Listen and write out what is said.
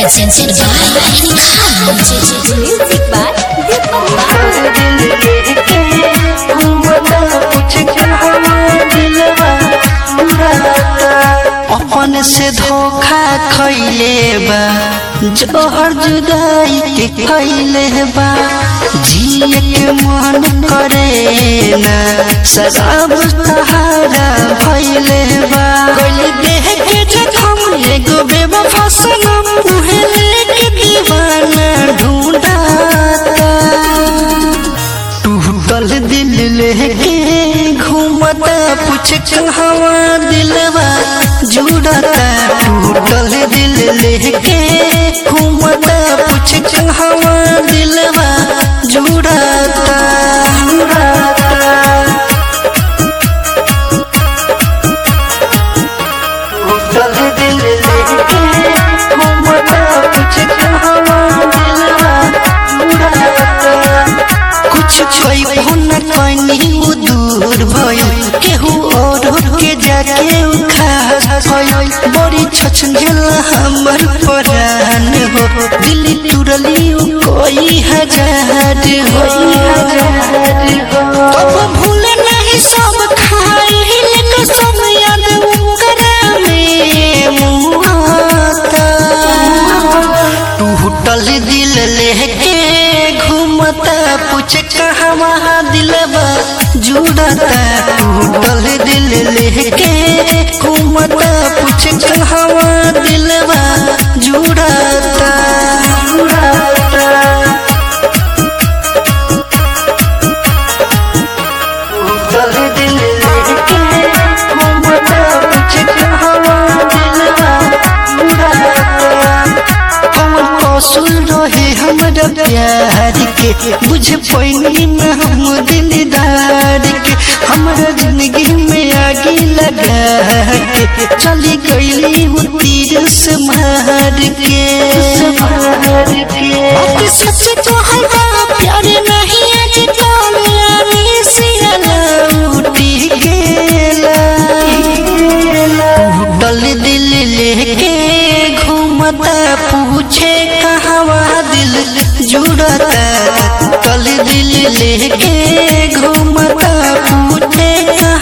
presented by Music by Deepak अपन से धोखा खैले बा जोहर जुदाई के खैले बा जिए के मन करे ना शराब सहारा भैले बा गइल देह के जखम एगो बेवफा सनम उहे लेके दीवाना ढूंढाता टूटल दिल लेके घूमता पूछ कहवा दिलवा जुड़ता टूटल दिल लेके घूमता पूछ कहवा दिलवा जुड़ता टूटल दिल लेके घूमता पूछ कहवा दिलवा जुड़ता कुछ छोई न कनी उ दूर भइल केहू और के जाके उ खास भइल बड़ी छछनेल हमर परान हो दिल टूटली उ कोई हजार हो कब भूल नहीं सब खाइल कसम याद उकरा में मुआता टूटल दिल लेके घूमता पूछ कहवा दिलवा जुड़ता टूटल दिल लेके घूमता पूछ कहवा दिलवा जुड़ता टूटल दिल लेके घूमता पूछ कहवा दिलवा जुड़ता हमर कौशल रहे हमरा प्यार के बुझ पैनी न हम दिलदार के हमरा जिंदगी में आगे लगा के चली गईली वो तीर से मार के बात सच तो हल्का प्यार नहीं आज कामयाबी से उठी गेला टूटल दिल लेके घूमता पूछे कहवा दिल जुड़ता टूटल दिल लेके घूमता पूछे कहवा